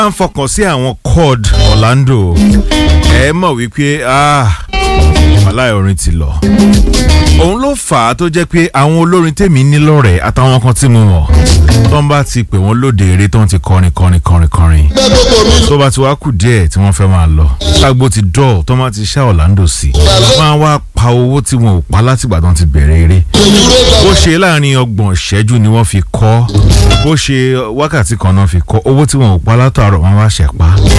máa ń fọkàn sí àwọn chord Orlando ẹ mọ̀ wípé wàhálà orin ti lọ òun ló fà á tó jẹ́ pé àwọn olórin tèmi ní lọ́rẹ̀ẹ́ àtàwọn kan tí mo mọ̀ tó ń bá ti pè wọ́n lóde eré tó ń ti kọrin kọrin kọrin kọrin tó bá ti wá kù díẹ̀ tí wọ́n fẹ́ máa lọ lágbo ti dọ̀ tó máa ti ṣá Orlando sí máa wá pa owó tí wọn ò pa látìgbà tó ń ti bẹ̀rẹ̀ eré bó ṣe láàrin ọgbọ̀n ìṣẹ́jú ni wọ́n fi kọ́ bó ṣe wákàtí kan náà fi kọ́ owó tí wọn ò pa látàárọ̀ wọn wá ṣẹ̀ pa